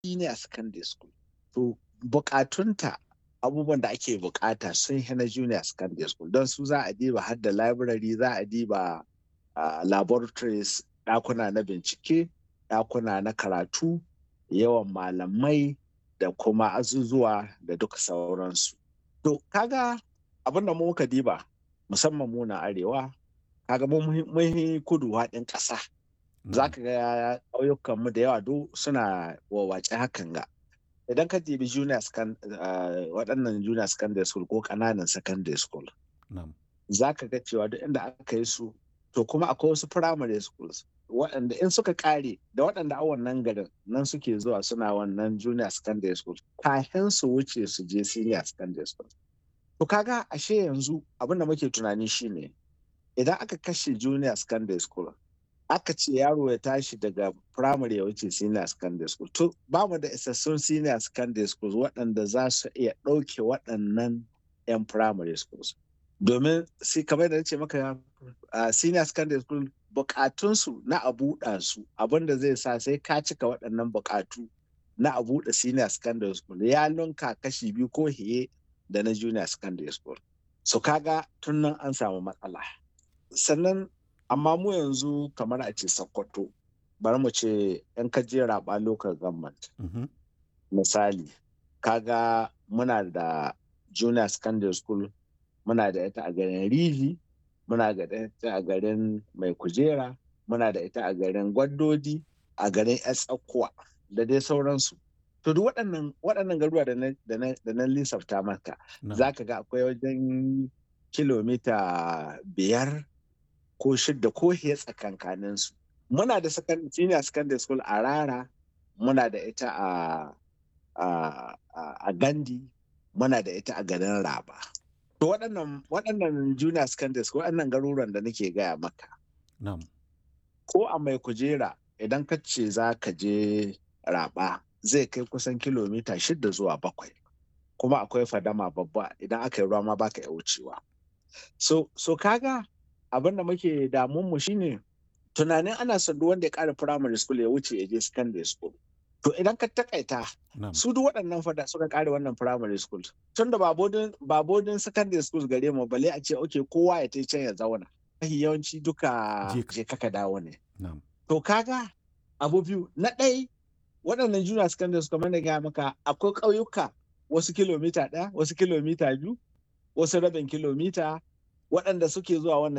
senior secondary school to bukatunta abubuwan da ake bukata sun yi na junior secondary school don su za a diba har da library za a diba uh, laboratories ɗakuna na bincike ɗakuna na karatu yawan malamai da kuma azuzuwa da duka sauransu to kaga abin da muka diba musamman mu na arewa kaga mun kudu haɗin ƙasa za ka ga ƙauyukanmu da yawa duk suna wawace hakan ga idan ka dibi junior waɗannan junior secondary school ko ƙananan secondary school za ka ga cewa duk inda aka yi su to kuma akwai wasu primary schools waɗanda in suka ƙare da waɗanda a wannan garin nan suke zuwa suna wannan junior secondary school kafin su wuce su je senior secondary school to kaga ashe yanzu abin da muke tunani shine idan aka kashe junior secondary school aka ce yaro ya tashi daga primary ya wuce senior secondary school to ba mu da isassun senior secondary schools waɗanda za su iya ɗauke waɗannan 'yan primary schools domin sai kamar da ce maka senior secondary school bukatunsu na a buɗa su abinda zai sa sai ka cika waɗannan bukatu na a buɗe senior secondary school ya lunka kashi biyu ko hiye da na junior secondary school so kaga tun nan an samu matsala sannan amma mu yanzu kamar a ce sokoto bari mu ce yan kaje raba local government misali kaga muna da junior secondary school muna da ita a garin rivi muna da ita a garin mai kujera muna da ita a garin gwaddodi a garin tsakuwa da dai sauransu to duk waɗannan waɗannan garuwa da na lissafta maka za ka ga akwai wajen kilomita biyar ko shidda ko hiya tsakankanin su muna da senior secondary school a rara muna da ita a a gandi muna da ita a garin raba to waɗannan waɗannan junior secondary school waɗannan garuruwan da nake gaya maka ko a mai kujera idan ka ce za ka je raba zai kai kusan kilomita shida zuwa bakwai kuma akwai fadama babba idan aka yi ruwa ma baka iya wucewa so so kaga abin da muke damun mu shine tunanin ana son duk wanda ya kara primary school ya wuce ya je secondary school to idan ka takaita su duk waɗannan fada suka kare wannan primary school tun da ba bodin secondary school gare mu bale a ce okay kowa ya tai can ya zauna yawanci duka je kaka dawo ne to kaga abu biyu na ɗai waɗannan junior secondary school kamar da gaya maka akwai ƙauyuka wasu kilomita ɗaya wasu kilomita biyu wasu rabin kilomita waɗanda suke zuwa wannan